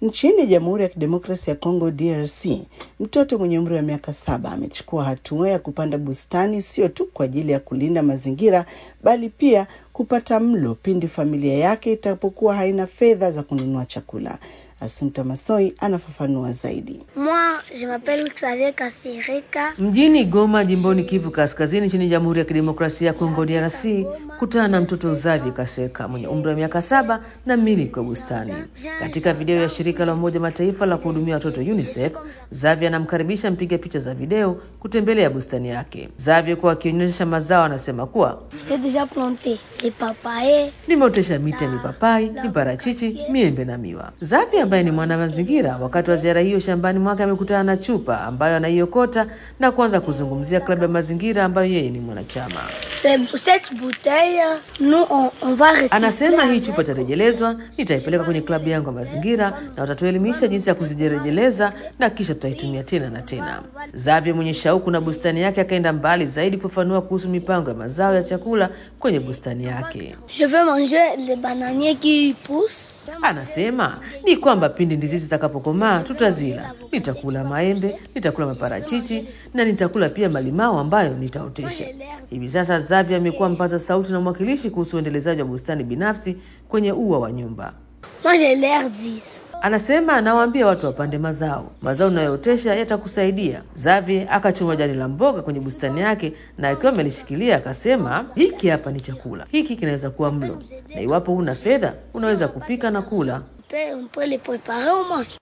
Nchini Jamhuri ya Kidemokrasia ya Kongo DRC, mtoto mwenye umri wa miaka saba amechukua hatua ya kupanda bustani sio tu kwa ajili ya kulinda mazingira bali pia kupata mlo pindi familia yake itapokuwa haina fedha za kununua chakula. Asumta Masoi anafafanua zaidi. Moi, je m'appelle Xavier Kasirika. Mjini Goma, jimboni Kivu Kaskazini, nchini Jamhuri ya Kidemokrasia ya Kongo DRC, kutana na mtoto Xavier Kaseka mwenye umri wa miaka saba na mmiliki wa bustani. Katika video ya shirika la Umoja Mataifa la kuhudumia watoto UNICEF, Xavier anamkaribisha mpiga picha za video kutembelea bustani yake. Xavier kwa akionyesha mazao, anasema kuwa J'ai déjà planté des papayers. nimeotesha miti ya mipapai, miparachichi, miembe na miwa. Xavier ambaye ni mwana mazingira, wakati wa ziara hiyo shambani mwake amekutana na chupa ambayo anaiokota na kuanza kuzungumzia klabu ya mazingira ambayo yeye ni mwanachama. C'est- Cette bouteille, nous, on, on va recycler. Anasema hii chupa itarejelezwa, nitaipeleka kwenye klabu yangu ya mazingira na watatuelimisha jinsi ya kuzirejeleza na kisha tutaitumia tena na tena. Xavier mwenye shauku na bustani yake akaenda mbali zaidi kufafanua kuhusu mipango ya mazao ya chakula kwenye bustani yake. Je veux manger les bananiers qui poussent. Anasema ni kwamba pindi ndizi zitakapokomaa tutazila. Nitakula maembe, nitakula maparachichi na nitakula pia malimao ambayo nitaotesha. Hivi sasa Xavier amekuwa mpaza sauti na mwakilishi kuhusu uendelezaji wa bustani binafsi kwenye ua wa nyumba. Moi, j'ai l'air 10. Anasema anawaambia watu wapande mazao, mazao unayootesha yatakusaidia. Xavier akachoma jani la mboga kwenye bustani yake, na akiwa amelishikilia akasema, hiki hapa ni chakula, hiki kinaweza kuwa mlo, na iwapo huna fedha unaweza kupika na kula. On peut, on peut les préparer au moins.